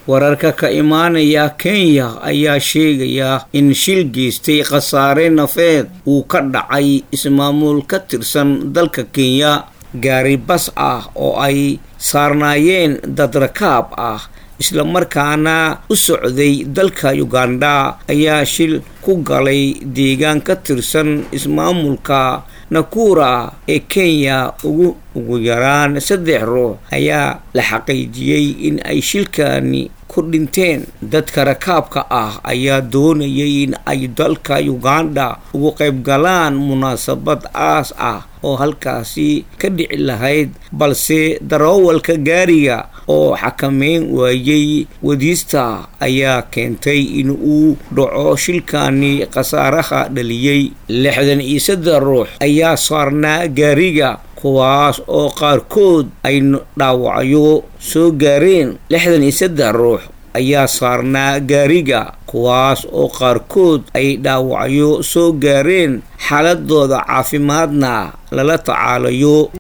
wararka ka imaanaya kenya ayaa sheegaya in shil geystay khasaare nafeed uu ka dhacay ismaamul ka tirsan dalka kenya gaari bas ah oo ay saarnaayeen dad rakaab ah islamarkaana u socday dalka uganda ayaa shil ku galay deegaan ka tirsan ismaamulka nakura ee kenya ugu ugu yaraan saddex ruux ayaa la xaqiijiyey in ay shilkani ku dhinteen dadka rakaabka ah ayaa doonayay in ay dalka uganda ugu qayb galaan munaasabad aas ah oo halkaasi ka dhici lahayd balse daroowalka gaariga oo xakameyn waayey wadiista ayaa keentay in uu dhaco shilkani khasaaraha dhaliyey lixdan iyo saddex ruux ayaa saarnaa gaariga kuwaas oo qaarkood ay dhaawacyo soo gaareen lixdan iyo saddex ruux ayaa saarnaa gaariga kuwaas oo qaarkood ay dhaawacyo soo gaareen xaaladooda caafimaadna lala tacaalayo